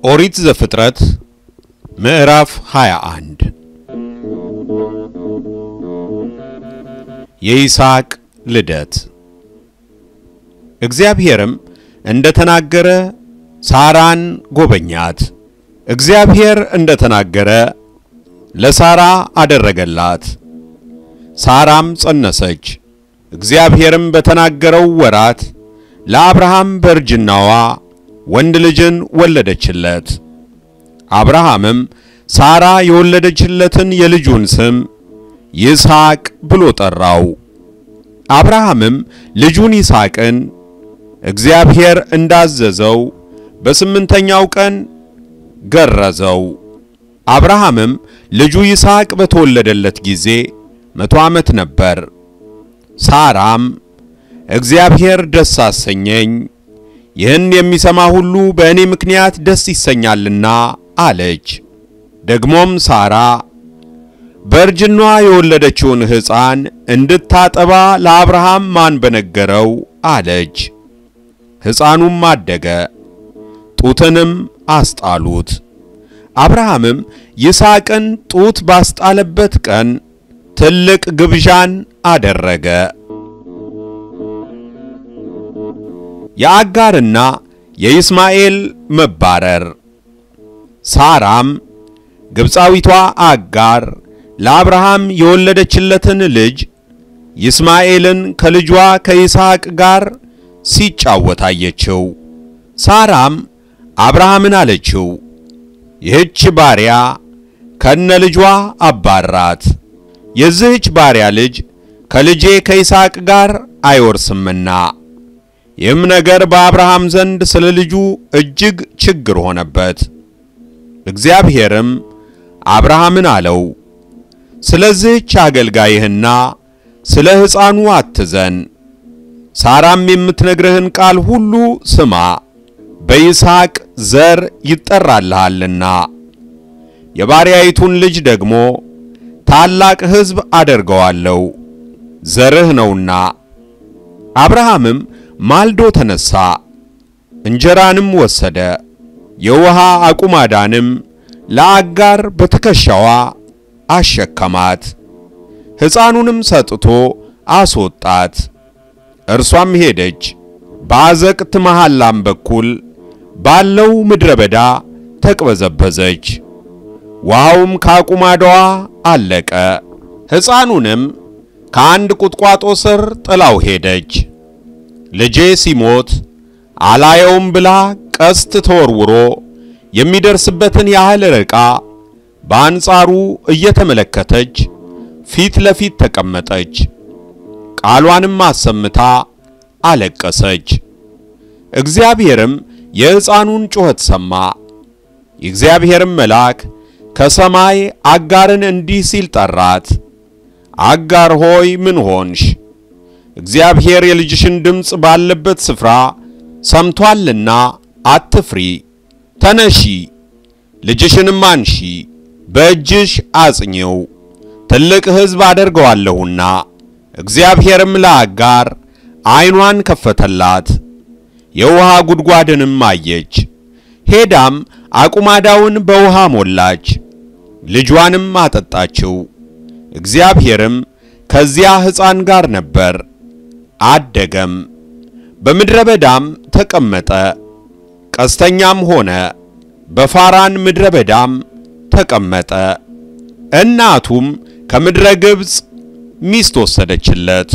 ኦሪት ዘፍጥረት ምዕራፍ 21 የይስሐቅ ልደት። እግዚአብሔርም እንደ ተናገረ ሳራን ጎበኛት። እግዚአብሔር እንደ ተናገረ ለሳራ አደረገላት። ሳራም ጸነሰች። እግዚአብሔርም በተናገረው ወራት ለአብርሃም በእርጅናዋ ወንድ ልጅን ወለደችለት። አብርሃምም ሳራ የወለደችለትን የልጁን ስም ይስሐቅ ብሎ ጠራው። አብርሃምም ልጁን ይስሐቅን እግዚአብሔር እንዳዘዘው በስምንተኛው ቀን ገረዘው። አብርሃምም ልጁ ይስሐቅ በተወለደለት ጊዜ መቶ ዓመት ነበር። ሳራም እግዚአብሔር ደስ አሰኘኝ፣ ይህን የሚሰማ ሁሉ በእኔ ምክንያት ደስ ይሰኛልና አለች። ደግሞም ሳራ በእርጅኗ የወለደችውን ሕፃን እንድታጠባ ለአብርሃም ማን በነገረው አለች። ሕፃኑም አደገ፣ ጡትንም አስጣሉት። አብርሃምም ይስሐቅን ጡት ባስጣለበት ቀን ትልቅ ግብዣን አደረገ። የአጋርና የይስማኤል መባረር። ሳራም ግብፃዊቷ አጋር ለአብርሃም የወለደችለትን ልጅ ይስማኤልን ከልጇ ከይስሐቅ ጋር ሲጫወት አየችው። ሳራም አብርሃምን አለችው፣ ይህች ባሪያ ከነ ልጇ አባራት፣ የዚህች ባሪያ ልጅ ከልጄ ከይስሐቅ ጋር አይወርስምና። ይህም ነገር በአብርሃም ዘንድ ስለ ልጁ እጅግ ችግር ሆነበት። እግዚአብሔርም አብርሃምን አለው፣ ስለዚህች አገልጋይህና ስለ ሕፃኑ አትዘን፣ ሳራም የምትነግርህን ቃል ሁሉ ስማ፣ በይስሐቅ ዘር ይጠራልሃልና የባሪያይቱን ልጅ ደግሞ ታላቅ ሕዝብ አደርገዋለሁ፣ ዘርህ ነውና። አብርሃምም ማልዶ ተነሳ፣ እንጀራንም ወሰደ፣ የውሃ አቁማዳንም ለአጋር በትከሻዋ አሸከማት፣ ሕፃኑንም ሰጥቶ አስወጣት። እርሷም ሄደች፣ በአዘቅት መሐላም በኩል ባለው ምድረ በዳ ተቅበዘበዘች። ውሃውም ከአቁማዳዋ አለቀ። ሕፃኑንም ከአንድ ቁጥቋጦ ስር ጥላው ሄደች። ልጄ ሲሞት አላየውም ብላ ቀስት ተወርውሮ የሚደርስበትን ያህል ርቃ በአንጻሩ እየተመለከተች ፊት ለፊት ተቀመጠች። ቃሏንም አሰምታ አለቀሰች። እግዚአብሔርም የሕፃኑን ጩኸት ሰማ። የእግዚአብሔርም መልአክ ከሰማይ አጋርን እንዲህ ሲል ጠራት፣ አጋር ሆይ ምን ሆንሽ? እግዚአብሔር የልጅሽን ድምፅ ባለበት ስፍራ ሰምቷልና አትፍሪ። ተነሺ፣ ልጅሽንም አንሺ፣ በእጅሽ አጽኚው፣ ትልቅ ሕዝብ አደርገዋለሁና። እግዚአብሔርም ለአጋር ዓይኗን ከፈተላት፣ የውሃ ጉድጓድንም አየች። ሄዳም አቁማዳውን በውሃ ሞላች፣ ልጇንም አጠጣችው። እግዚአብሔርም ከዚያ ሕፃን ጋር ነበር፣ አደገም፣ በምድረ በዳም ተቀመጠ፣ ቀስተኛም ሆነ፣ በፋራን ምድረ በዳም ተቀመጠ። እናቱም ከምድረ ግብፅ ሚስት ወሰደችለት።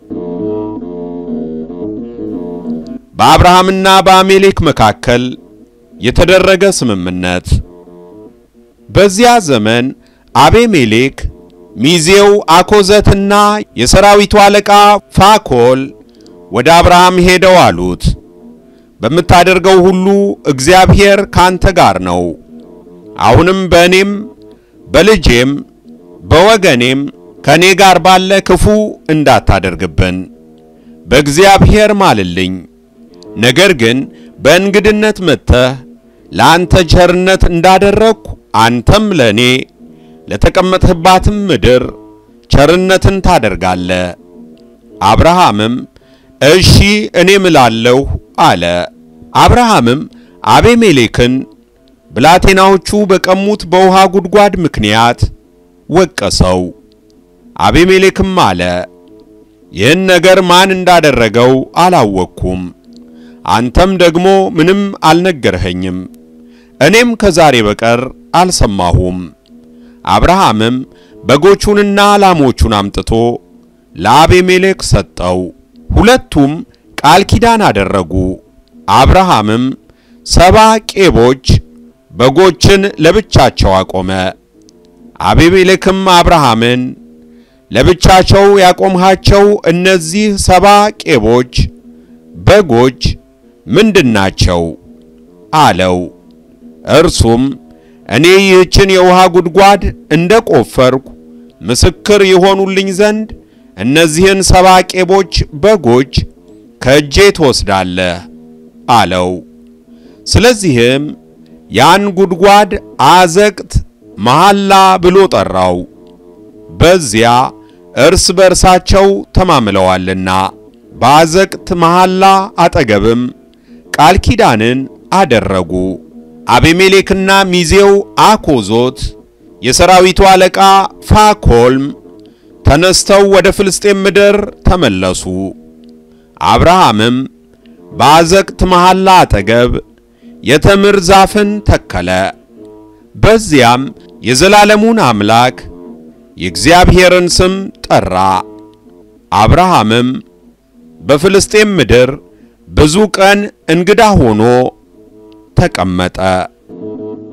በአብርሃምና በአሜሌክ መካከል የተደረገ ስምምነት። በዚያ ዘመን አቤሜሌክ ሚዜው አኮዘትና የሰራዊቱ አለቃ ፋኮል ወደ አብርሃም ሄደው አሉት፣ በምታደርገው ሁሉ እግዚአብሔር ካንተ ጋር ነው። አሁንም በእኔም በልጄም በወገኔም ከእኔ ጋር ባለ ክፉ እንዳታደርግብን በእግዚአብሔር ማልልኝ። ነገር ግን በእንግድነት መጥተህ ለአንተ ቸርነት እንዳደረግሁ አንተም ለእኔ ለተቀመጥህባትም ምድር ቸርነትን ታደርጋለህ። አብርሃምም እሺ እኔ ምላለሁ አለ። አብርሃምም አቤሜሌክን ብላቴናዎቹ በቀሙት በውሃ ጉድጓድ ምክንያት ወቀሰው። አቤሜሌክም አለ፣ ይህን ነገር ማን እንዳደረገው አላወቅኩም፣ አንተም ደግሞ ምንም አልነገርኸኝም፣ እኔም ከዛሬ በቀር አልሰማሁም። አብርሃምም በጎቹንና ላሞቹን አምጥቶ ለአቤሜሌክ ሰጠው። ሁለቱም ቃል ኪዳን አደረጉ። አብርሃምም ሰባ ቄቦች በጎችን ለብቻቸው አቆመ። አቤሜሌክም አብርሃምን ለብቻቸው ያቆምሃቸው እነዚህ ሰባ ቄቦች በጎች ምንድናቸው? አለው። እርሱም እኔ ይህችን የውሃ ጉድጓድ እንደ ቆፈርኩ ምስክር የሆኑልኝ ዘንድ እነዚህን ሰባ ቄቦች በጎች ከእጄ ትወስዳለህ አለው። ስለዚህም ያን ጉድጓድ አዘቅት መሐላ ብሎ ጠራው፣ በዚያ እርስ በእርሳቸው ተማምለዋልና። በአዘቅት መሐላ አጠገብም ቃል ኪዳንን አደረጉ። አቤሜሌክና ሚዜው አኮዞት የሰራዊቱ አለቃ ፋኮልም ተነስተው ወደ ፍልስጤም ምድር ተመለሱ። አብርሃምም በአዘቅት መሐላ አጠገብ የተምር ዛፍን ተከለ። በዚያም የዘላለሙን አምላክ የእግዚአብሔርን ስም ጠራ። አብርሃምም በፍልስጤም ምድር ብዙ ቀን እንግዳ ሆኖ ተቀመጠ።